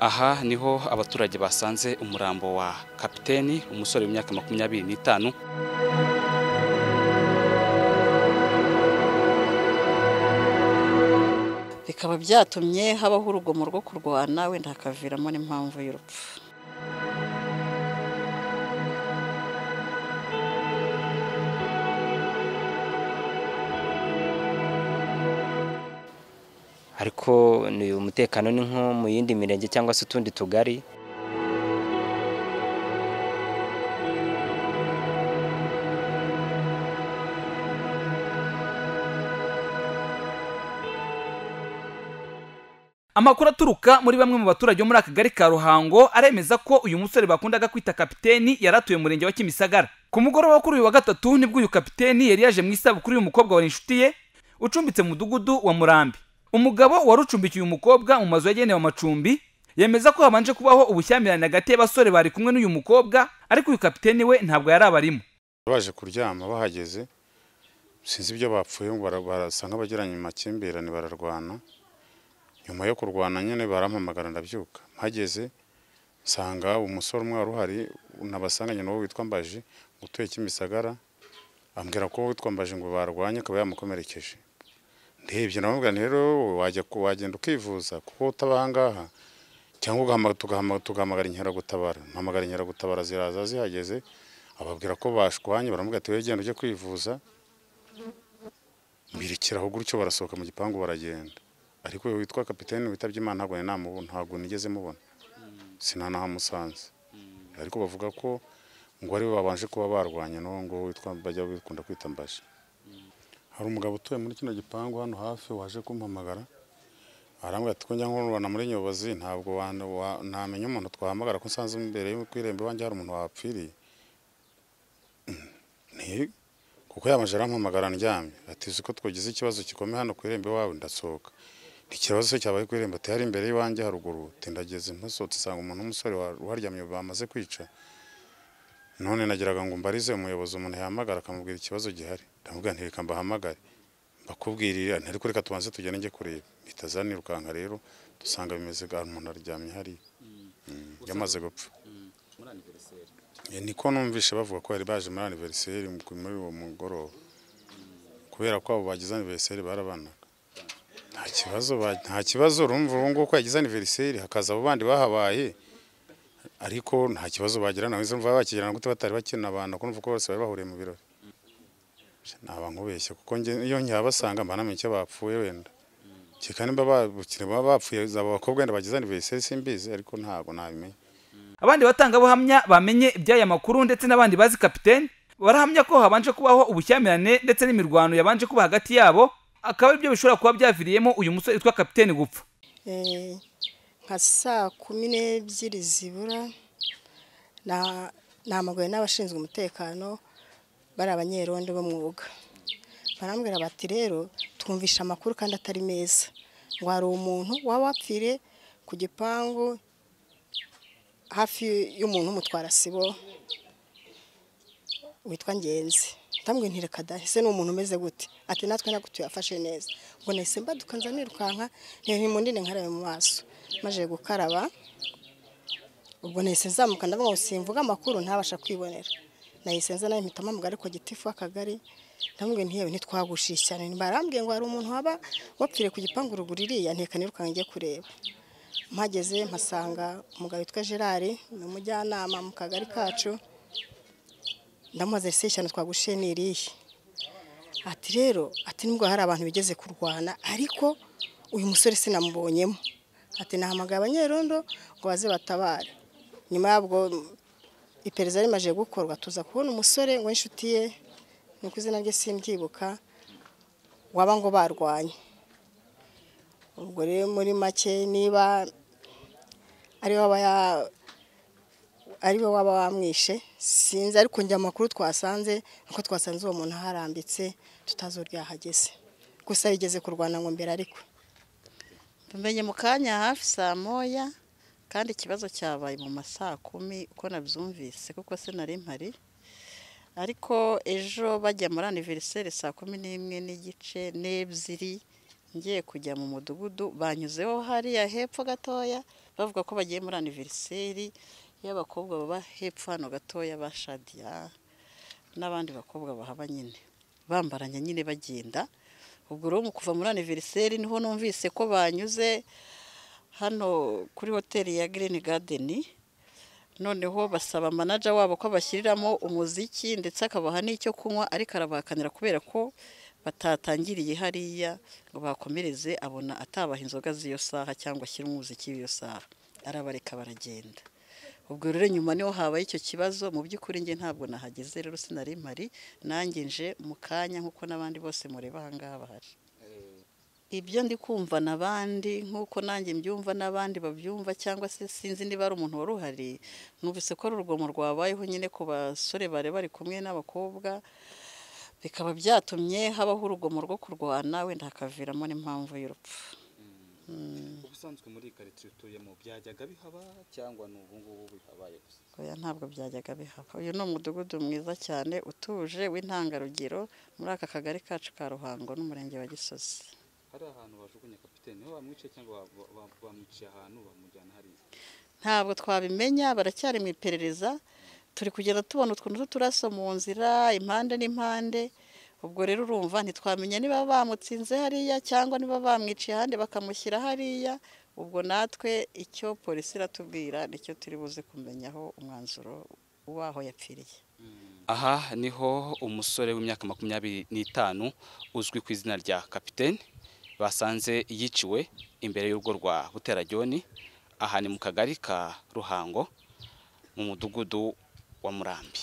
aha niho abaturage basanze umurambo wa kapiteni umusore w'imyaka makumyabiri n'itanu bikaba byatumye habaho urugomo rwo kurwana wenda hakaviramo n'impamvu y'urupfu ariko ni umutekano ni nko mu yindi mirenge cyangwa se utundi tugari amakuru aturuka muri bamwe mu baturage bo muri aka kagari ka ruhango aremeza ko uyu musore bakundaga kwita kapiteni yari atuye mu murenge wa kimisagara ku mugoroba kuri uyu wa gatatu nibwo uyu kapiteni yari yaje mu isabukuru y'umukobwa wa inshuti ye ucumbitse mu mudugudu wa murambi umugabo wari ucumbikiye uyu mukobwa mu mazu yagenewe amacumbi yemeza ko habanje kubaho ubushyamirane hagati y'abasore bari kumwe n'uyu mukobwa ariko uyu kapiteni we ntabwo yari abarimo baje kuryama bahageze sinzi ibyo bapfuye barasa nk'abagiranye amakimbirane bararwana nyuma yo kurwana nyine barampamagara ndabyuka mpageze nsanga umusore umwe wari uhari nabasanganye n'uwo witwa mbaji utuye kimisagara ambwira ko witwa mbaji ngo barwanye akaba yamukomerekeje ndebye ndamubwira nti rero wajya ku- wagenda ukivuza kuko utaba aha ngaha cyangwa ugahamagara- tugahama- tugahamagara inkeragutabara mpamagara inkeragutabara ziraza zihageze ababwira ko bashwanye baramubwira ati wowe genda ujye kwivuza mbirikiraho gutyo barasohoka mu gipangu baragenda ariko uyu witwa kapitene witabye imana ntabwo nari namubu- ntabwo nigeze mubona sinanahamusanze ariko bavuga ko ngo aribo babanje kuba barwanye n'uwo nguwo witwa bajya bikunda kwita mbaje hari umugabo utuye muri kino gipangu hano hafi waje kumpamagara arambwira ati ko njya nkurubana muri nyobozi ntabwo wana- wa- namenya umuntu twahamagara ko nsanze imbere yo ku irembo iwanjye hari umuntu wapfiriye Mm, nti kuko yamaje arampamagara ndyamye ati uzi ko twagize ikibazo gikomeye hano ku irembo iwawe ndasohoka ikibazo cyabaye ku irembo ati hari imbere y'iwanjye haruguru ati ndageze ntasohotse nsanga umuntu w'umusore wa- uharyamye bamaze kwica none nagiraga ngo mbarize umuyobozi umuntu yahamagara akamubwira ikibazo gihari ndamubwira nti reka mbahamagare mbakubwirira nti ariko reka tubanze tugende njye kureba mpita zanirukanka rero dusanga bimeze bwa umuntu aryamye hariya Mm, yamaze gupfa Eh, niko numvishe bavuga ko bari baje muri aniveriseri muri uwo mugoroba kubera ko abo bagize aniveriseri barabanaga nta kibazo ba- nta kibazo urumva ubu ngubu ko yagize aniveriseri hakaza abo bandi bahabaye ariko nta kibazo bagirana izo mva bakigirana gute batari bakina abantu kumva ko bose bari bahuriye mu birori naba nkubeshye kuko njye iyo nkabasanga mba namenye icyo bapfuye wenda kereka nimba babukire baba bapfuye zaba abakobwa wenda bagize anniversary simbizi ariko ntabwo nabimenya abandi batangabuhamya bamenye iby'aya makuru ndetse n'abandi bazi kapiteni barahamya ko habanje kubaho ubushyamirane ndetse n'imirwano yabanje kuba hagati yabo akaba aribyo bishobora kuba byaviriyemo uyu musore witwa kapiteni gupfa Eh, nka saa kumi n'ebyiri zibura na- nahamaguwe n'abashinzwe umutekano bari abanyerondo b'umwuga barambwira bati rero twumvishe amakuru kandi atari meza ngo hari umuntu waba wapfiriye ku gipangu hafi y'umuntu w'umutwarasibo witwa ngenzi ndamubwira nti reka da ese ni umuntu umeze gute ati natwe ntabwo tuyafashe neza ngo nahise mbaduka nza nirukanka ntimundine nkarabe mu maso maze gukaraba ubwo nahise nzamuka ndavuga ngo simvuga amakuru ntabasha kwibonera nahise nza nawe mpita mpamagara ariko gitifu w'akagari ndamubwira nti yewe ntitwagushishe cyane barambwiye ngo hari umuntu waba wapfiriye ku gipangu ruguru iriya nteka nirukanka njye kureba mpageze mpasanga umugabo witwa gerard ni umujyanama mu kagari kacu ndamubaza ese ishyano twagushiye ni irihe ati rero ati nubwo hari abantu bigeze kurwana ariko uyu musore sinamubonyemo ati nahamagaye abanyerondo ngo baze batabare nyuma yabwo iperereza rimaze gukorwa tuza kubona umusore ngo inshuti ye nuko izina rye simbyibuka waba ngo barwanye ubwo rero muri make niba ariwe waba ya- ariwe waba wamwishe sinzi ariko njye amakuru twasanze nuko twasanze uwo muntu aharambitse tutazi uburyo yahageze gusa yigeze kurwana ngo mbere ariko mbimenye mu kanya hafi saa moya kandi ikibazo cyabaye mu masaa kumi uko nabyumvise kuko sinari mpari ariko ejo bajya muri aniveriseri saa kumi n'imwe n'igice n'ebyiri ngiye kujya mu mudugudu banyuzeho hariya hepfo gatoya bavuga ko bagiye muri aniveriseri y'abakobwa baba hepfo hano gatoya ba shadiya n'abandi bakobwa bahaba nyine bambaranya nyine bagenda ubwo rero mu kuva muri aniveriseri niho numvise ko banyuze hano kuri hoteli ya girini gadeni noneho basaba manaja wabo ko bashyiriramo umuziki ndetse akabaha n'icyo kunywa ariko arabahakanira kubera ko batatangiriye hariya ngo bakomereze abona atabaha inzoga z'iyo saha cyangwa ashyire umuziki w'iyo saha arabareka baragenda ubwo rero nyuma niho habaye icyo kibazo mu by'ukuri nge ntabwo nahageze rero sinari mpari nanjye nje mu kanya nk'uko n'abandi bose mureba aha ngaha bahari ibyo ndi kumva n'abandi nk'uko nanjye mbyumva n'abandi babyumva cyangwa se sinzi niba ari umuntu wari uhari numvise ko ari urugomo rwabayeho nyine ku basore bari bari kumwe n'abakobwa bikaba byatumye habaho urugomo rwo kurwana wenda hakaviramo n'impamvu y'urupfu ubusanzwe muri karitsiye utuyemo byajyaga bihaba cyangwa ni ubu ngubu bihabaye gusa oya ntabwo byajyaga bihaba uyu ni umudugudu mwiza cyane utuje w'intangarugero muri aka kagari kacu ka ruhango n'umurenge wa gisozi hari ahantu bajugunya kapitene niho bamwicaye cyangwa ba- ba- ba- bamwiciye ahantu bamujyana hariya ntabwo twabimenya baracyari mu iperereza turi kugenda tubona utuntu tw'uturaso mu nzira impande n'impande ubwo rero urumva ntitwamenya niba bamutsinze hariya cyangwa niba bamwiciye ahandi bakamushyira hariya ubwo natwe icyo polisi iratubwira nicyo turi buze kumenyaho umwanzuro w'aho yapfiriye aha niho umusore w'imyaka makumyabiri n'itanu uzwi ku izina rya kapitene basanze yiciwe imbere y'urugo rwa buterajyoni aha ni mu kagari ka ruhango mu mudugudu wa murambi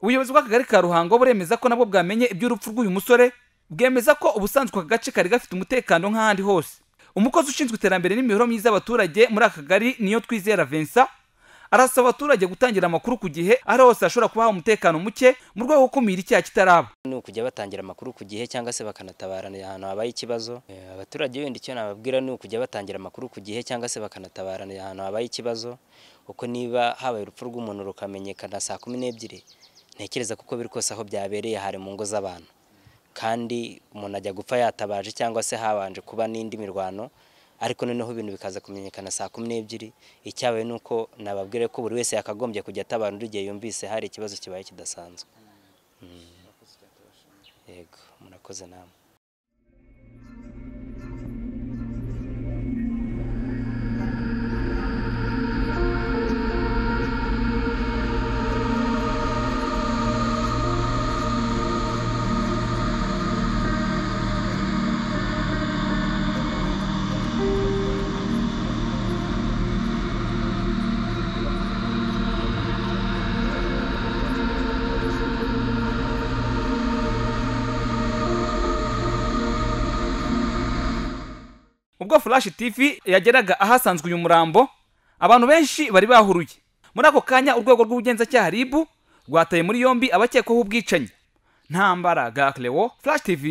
ubuyobozi bw'akagari ka ruhango buremeza ko nabwo bwamenye iby'urupfu rw'uyu musore bwemeza ko ubusanzwe aka gace kari gafite umutekano nk'ahandi hose umukozi ushinzwe iterambere n'imibereho myiza y'abaturage muri aka kagari niyo twizera vincent arasaba abaturage gutangira amakuru ku gihe aho ari hose hashobora kuba hari umutekano muke mu rwego rwo gukumira icyaha kitaraba ni ukujya batangira amakuru ku gihe cyangwa se bakanatabarana ahantu habaye ikibazo Eh, abaturage wenda icyo nababwira ni ukujya batangira amakuru ku gihe cyangwa se bakanatabarana ahantu habaye ikibazo kuko niba habaye urupfu rw'umuntu rukamenyekana saa kumi n'ebyiri ntekereza kuko biri kose aho byabereye hari mu ngo z'abantu kandi umuntu ajya gupfa yatabaje cyangwa se habanje kuba n'indi mirwano ariko noneho ibintu bikaza kumenyekana saa kumi n'ebyiri icyabaye ni uko nababwire ko buri wese yakagombye kujya atabara undi igihe yumvise hari ikibazo kibaye kidasanzwe yego murakoze namwe ubwo flash tv yageraga ahasanzwe uyu murambo abantu benshi bari bahuruye muri ako kanya urwego rw'ubugenzacyaha rib rwataye muri yombi abakekwaho ubwicanyi ntambara gaklewo flash tv